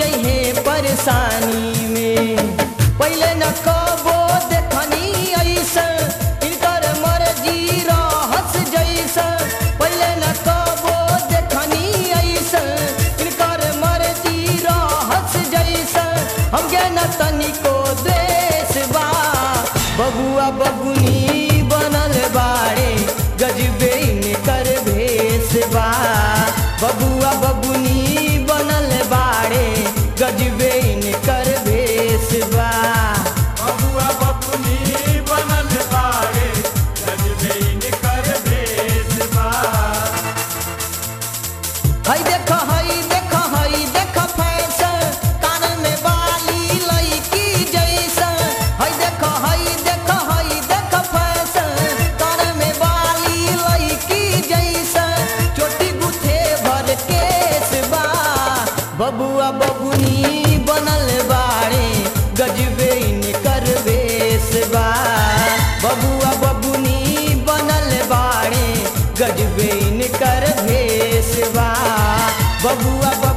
जइहे परेशानी में पहले न कबो देखनी ऐसन इनकर मर्जी रहस जैसन पहले न कबो देखनी ऐसन इनकर मर्जी रहस जैसन हमके न तनिको द्वेष बा बबुआ बबुनी बनल बाड़े गजबे इनकर भेष बा बबुआ बबुनी बनल बाड़े गजबे इनकर भेष बा बबुआ बबुनी बनल बाड़े गजबे इनकर भेष बा हई देख हई देख हई देख फैशन कान में बाली लईकी जैसन हई देख हई देख हई देख फैशन कान में बाली लईकी जैसन चोटी गुथे भर केस बा बबुआ बबुनी बनल बाड़े गजबे इनकर भेष बा बबुआ बबुनी बनल बाड़े गजबे इनकर भेष बा बबुआ बबुआ